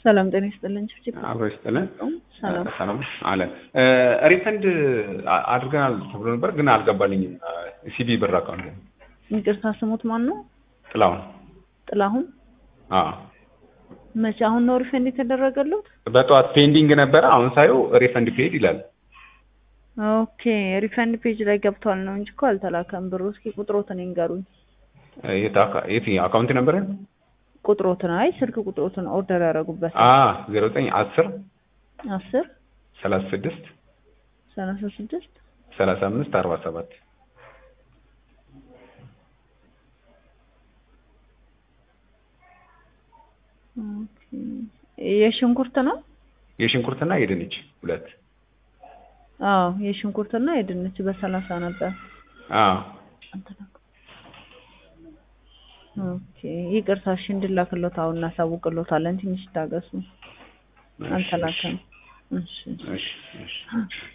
ሰላም ጤና ይስጥልን። ችብችብ አብሮ ይስጥልን። ሰላም ሰላም አለን። ሪፈንድ አድርገናል ተብሎ ነበር ግን አልገባልኝም። ሲቢ ብር አካውንት ይቅርታ፣ ስሙት ማን ነው? ጥላሁን። ጥላሁን። አዎ መቼ? አሁን ነው ሪፈንድ የተደረገለት? በጠዋት ፔንዲንግ ነበረ። አሁን ሳየው ሪፈንድ ፔድ ይላል። ኦኬ ሪፈንድ ፔጅ ላይ ገብቷል ነው እንጂ እኮ አልተላከም ብሩ። እስኪ ቁጥሮትን ይንገሩኝ። የት አካ- የት አካውንት ነበረ? ቁጥሮትን፣ አይ ስልክ ቁጥሮትን ኦርደር ያደረጉበት አ ዜሮ ዘጠኝ አስር አስር ሰላሳ ስድስት ሰላሳ ስድስት ሰላሳ አምስት አርባ ሰባት ኦኬ። የሽንኩርት ነው? የሽንኩርትና የድንች ሁለት አዎ የሽንኩርትና የድንች በሰላሳ ነበር። አዎ ኦኬ ይቅርታ፣ እሺ እንድላክሎት አሁን እናሳውቅሎታለን። ትንሽ ታገሱ። አልተላከም። እሺ እሺ እሺ